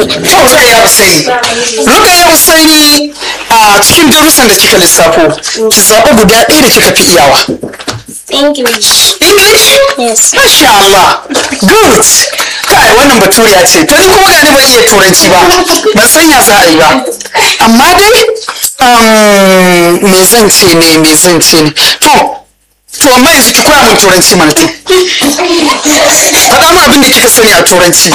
Rukayya Usaini. Rukayya Usaini a cikin darussan da kika lissafo, ki zaɓi guda ɗaya da kika fi iyawa. English. English? Yes. Masha Allah. Good. Kai wannan baturiya ce. To ni kuma gani ban iya turanci ba. Ban san ya za a yi ba. Amma dai um, me zan ce ne me zan ce ne. To to amma yanzu ki koya min turanci mana to. Faɗa min abin da kika sani a turanci.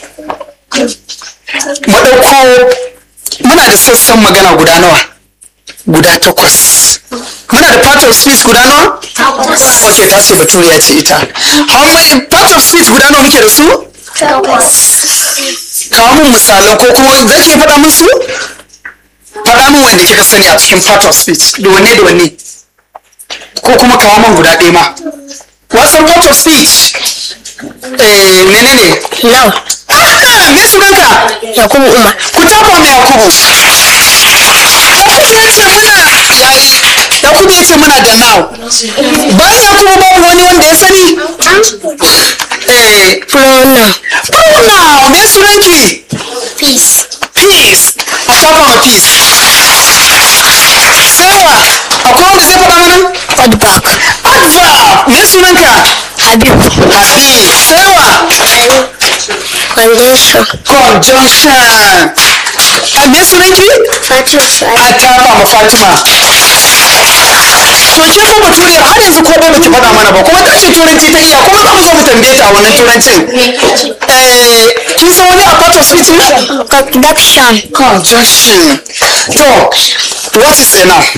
Mu ɗauko muna da sassan magana guda nawa? Guda takwas. Muna da part of speech guda nawa? Ok, ta ce baturiya ce ita. How many part of speech guda nawa muke da su? Kawo min misalan ko kuma za ki iya faɗa min su? Faɗa min wanda kika sani a cikin part of speech. Da wanne da wanne? Ko kuma kawo min guda ɗaya ma. Wasan part of speech? Eh, menene? Now. Ah, me sunanka? Yakubu Umar. Ku tafa mai Yakubu. Yakubu ya ce muna yayi. Yakubu ya ce muna da now. Bayan Yakubu babu wani wanda ya sani? Eh, Pronoun. pronoun me sunanki? Peace. Peace. A tafa ma peace. Sai wa? Akwai wanda zai faɗa mana? Adback. Adverb. Me sunanka? Habib. Habib. Sai wa? Conjunction. Conjunction. A me sunanki? Fatima A Shu'aib. tafa ma Fatima. To ke fa baturiyar har yanzu ko ba baki faɗa mana ba kuma ta ce turanci ta iya kuma za mu zo mu tambaye ta a wannan turancin. Eh, kin san wani a part of speech ne? Conduction. Conjunction. To, what is a noun?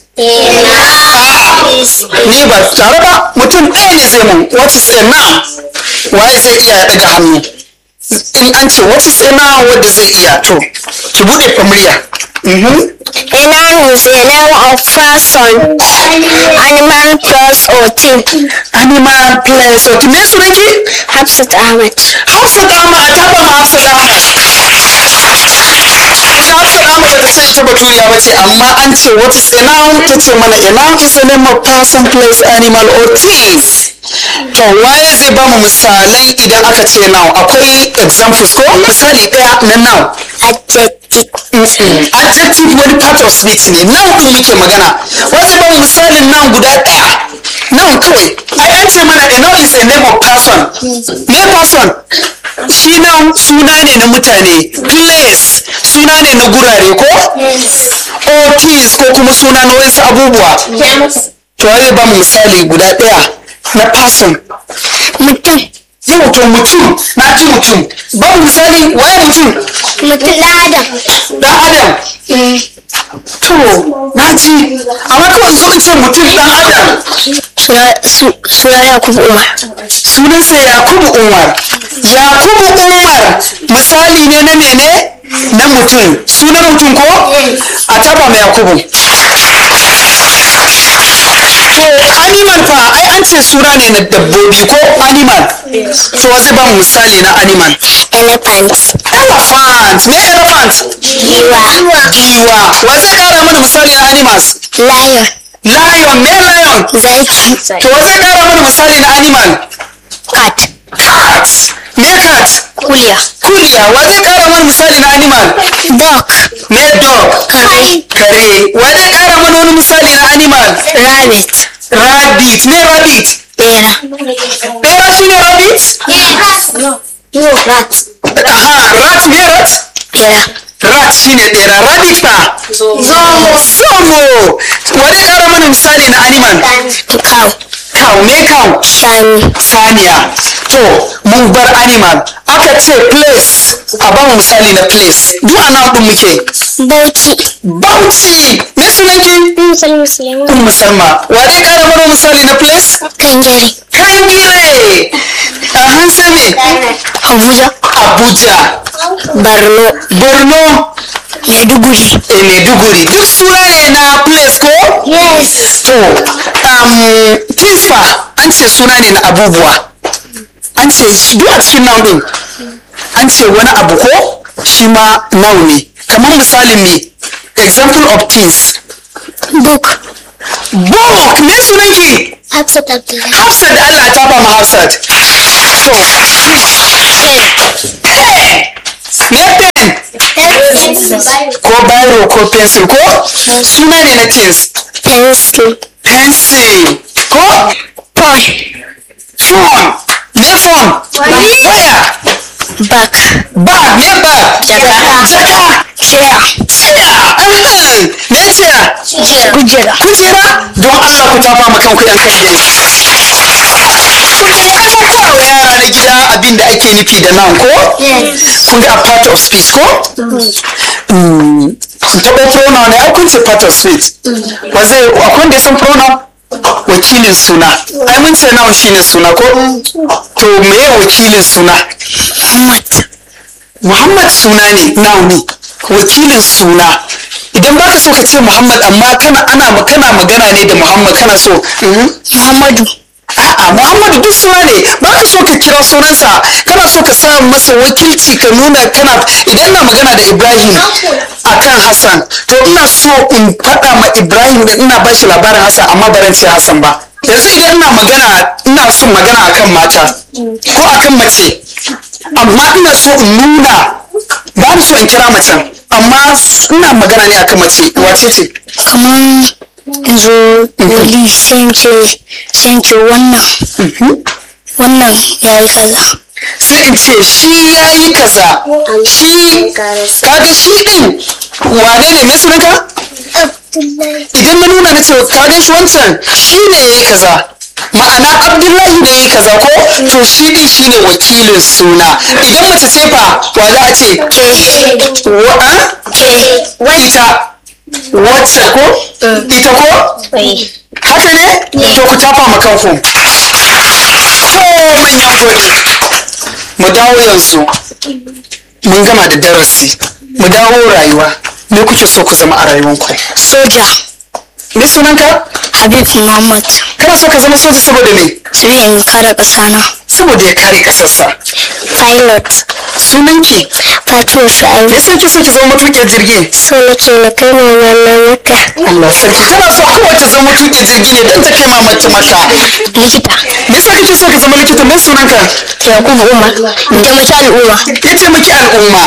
Ni ba tare ba mutum ɗaya ne zai mun what is a noun? Waye zai iya ya ɗaga hannu? In an ce what is a noun wanda zai iya to ki buɗe murya. Mhm. A noun is a name of person, animal, place, or thing. Animal place. Okay, me sunanki? Hafsat Ahmed. Hafsat Ahmad ta ba ma Hafsat Ahmad. Ita Hafsat Ahmad ba ta ce ita baturiya ba ce amma an ce what is a noun ta ce mana a noun is a name of person, place, animal or things. To waye zai ba mu misalan idan aka ce noun akwai examples ko misali ɗaya na noun. Adjective. Mm-mm. Adjective wani part of speech ne noun ɗin muke magana. Wai zai ba mu misalin noun guda ɗaya. Noun kawai. Ai an ce mana a noun is a name of person. Me person? shi nan suna ne na mutane place suna ne na gurare ko or things ko kuma suna na wasu abubuwa to zai ba mu misali guda ɗaya na person Mutum. yau to mutum na ji mutum ba mu misali waye mutum Mutum ɗan Adam. dan adam to na ji amma kawai zo ka ce mutum dan adam Suna su- suna Yakubu Umar. sunansa yakubu umar yakubu umar misali ne na mene na mutum sunan mutum ko a taba mai yakubu to animal fa ai an ce suna ne na dabbobi ko animal to wa zai ba mu misali na animal Elephant. elephant me elephant Giwa. giwa wa zai kara mana misali na animals Lion. lion me lion Zaki. to wa zai kara mana misali na animal Cat. cat me cat Kuliya. kuliya wa zai kara mana misali na animal Dog. me dog Kare. kare wa zai kara mana wani misali na animal Rabbit. rabbit me rabbit Bera. bera shine rabbit No, rat. aha rat me rat Bera. rat shine bera rabbit fa Zomo. zomo wa zai kara mana misali na animal Cow. cow me cow Shani. saniya to mun bar animal aka ce place a ba mu misali na place duk a nan ɗin muke Bauchi. bauchi me sunanki Musulmi Musulmi. un musamman wa dai kara mana misali na place Kangare. kangire a hansa me Abuja. abuja Borno. borno Maiduguri. e maiduguri duk suna ne na place ko Yes. to um, things fa an ce suna ne na abubuwa an ce shi- duk a cikin noun din an ce wani abu ko shi ma noun ne kamar misalin me example of things Book. book me sunanki Hafsat Abdullahi. hafsat da allah ta ba mu hafsat to pen me pen ko biro ko pencil ko suna ne na things pencil pencil ko phone phone me phone waya bag bag me bag Jaka. jaka chair chair ahem. me chair kujera kujera don Allah ku tafa ma kanku yan kan dai kun ga wa yara na gida abin da ake nufi da nan ko kun ga a part of speech ko Mm, kun taɓa pronoun ne ai kun ce part of speech ba zai akwai wanda ya san pronoun wakilin suna ai mun ce noun shine suna ko to meye wakilin suna Muhammad Muhammad suna ne noun ne wakilin suna idan baka so ka ce Muhammad amma kana ana kana magana ne da Muhammad kana so mhm. Muhammadu A'a Muhammadu duk suna ne ba ka so ka kira sunansa kana so ka sa masa wakilci ka nuna kana idan ina magana da Ibrahim akan Hassan to ina so in faɗa ma Ibrahim da ina bashi labarin Hassan amma baran ce Hassan ba yanzu idan ina magana ina son magana akan mata ko akan mace amma ina so in nuna ba ni so in kira macen amma ina magana ne akan mace wace ce kaman yanzu wali sai ce sai ce wannan wannan ya yi kaza sai in ce shi ya yi kaza shi kaga shi din wane ne mai sunanka idan na nuna na ce kaga shi wancan shi ne ya yi kaza ma'ana abdullahi ne ya yi kaza ko to shi din shi ne wakilin suna idan mace ce fa wa za a ce wa'a ita wacce ko ita ko haka ne to ku tafa ma kanku to manyan gobe mu dawo yanzu mun gama da darasi mu dawo rayuwa me kuke so ku zama a rayuwanku soja me sunanka habib muhammad kana so ka zama soja saboda me sai in kare ƙasa na saboda ya kare kasarsa pilot sunanki fatima me sa'ayi yasa kike so ki zama matuƙin jirgi so nake na kai mu wannan maka Allah sarki tana so kawai ta zama matuƙin jirgi ne don ta kai mamata maka likita me yasa kike so ki zama likita me sunanka yakubu umar taimaki al'umma ya taimaki al'umma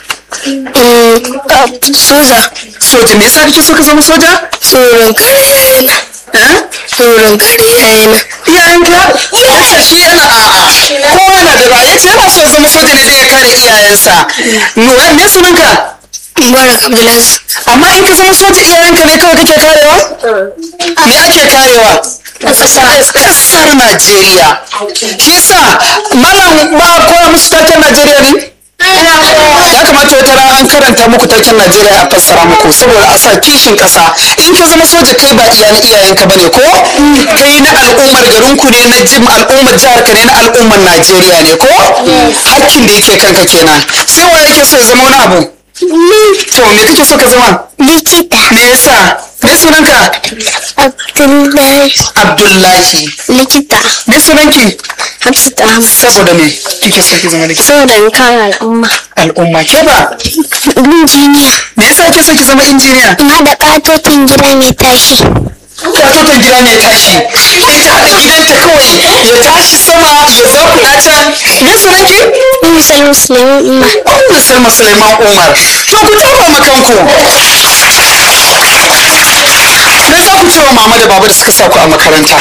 soja soja me yasa kike so ka zama soja tsoron kare yayana eh tsoron kare yayana iyayenka yace shi yana a'a ko yana da ra'ayi yace yana so ya zama soja ne don ya kare iyayensa Nura, me sunanka mubarak abdulaziz amma in ka zama soja iyayenka ne kawai kake karewa me ake karewa kasar Najeriya shi yasa malam ba a koya musu taken Najeriya ne ya kamata wata rana an karanta muku taken Najeriya a fassara muku saboda a sa kishin kasa in ka zama soja kai ba iya na iyayenka bane ko kai na al'ummar garinku ne na jim al'ummar jihar ka ne na al'ummar Najeriya ne ko hakkin da yake kanka kenan sai wa yake so ya zama wani abu to me kake so ka zama likita me yasa me sunanka abdullahi Abdullahi likita me sunanki hafsat ahmad saboda me kike so ki zama likita saboda in kare al'umma al'umma ke ba injiniya me yasa kike so ki zama injiniya in haɗa ƙatotin gida mai tashi katoton gida mai tashi in ta haɗa gidanta kawai ya tashi sama ya zakuna can me sunanki misal musulmi umma Ummu Salma Suleiman Umar to ku tafa ma kanku me za ku ce wa mama da baba da suka sa ku a makaranta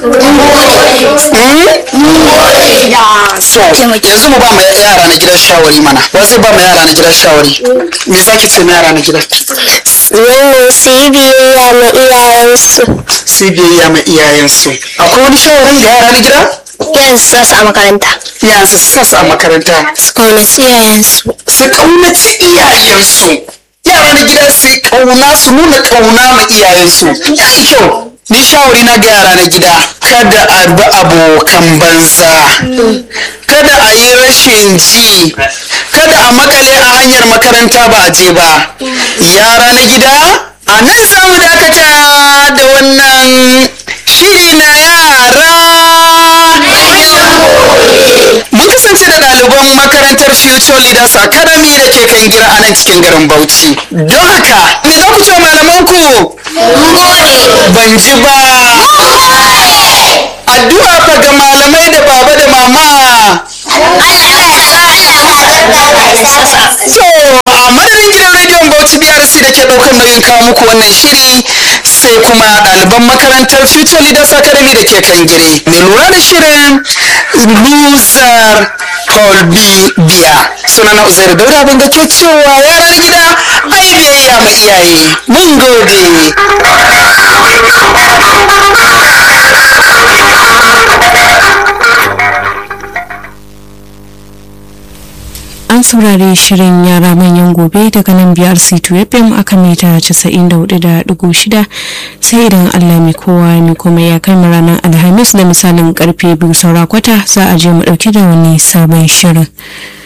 so yanzu mu ba ma yara na gidan shawari mana wa zai ba ma yara na gidan shawari me za ki ce ma yara na gidan wannan su yi biyayya ma iyayensu sai biyayya ma iyayensu akwai wani shawarin ga yara na gida yanzu za su a makaranta iyayensu su sa su a makaranta su kaunaci iyayensu su kaunaci iyayensu yara na gida su kauna su nuna kauna ma iyayensu ya yi kyau ni shawari na ga yara na gida kada a bi abokan banza kada a yi rashin ji kada a makale a hanyar makaranta ba a je ba yara na gida a nan za mu dakata da wannan shiri na yara mun kasance da ɗaliban makarantar future leaders academy da ke kan gira a nan cikin garin bauchi don haka me za ku ce wa malamanku ban ji ba addu'a fa ga malamai da baba da mama So a madadin gidan rediyon Bauchi BRC da ke ɗaukar nauyin kawo muku wannan shiri sai kuma ɗaliban makarantar Future Leaders Academy da ke Kangire. Mai lura da shirin Luzar Colby Biya. Sunana Uzairu Dauda ban ga ke cewa yaran gida ai biyayya ma iyaye. Mun gode. an saurari shirin yara manyan gobe daga nan biyar c2 fm aka mita 94.6 sai idan allah mai kowa mai kuma ya kai mu ranar alhamis da misalin karfe biyu saura kwata za a je mu dauke da wani sabon shirin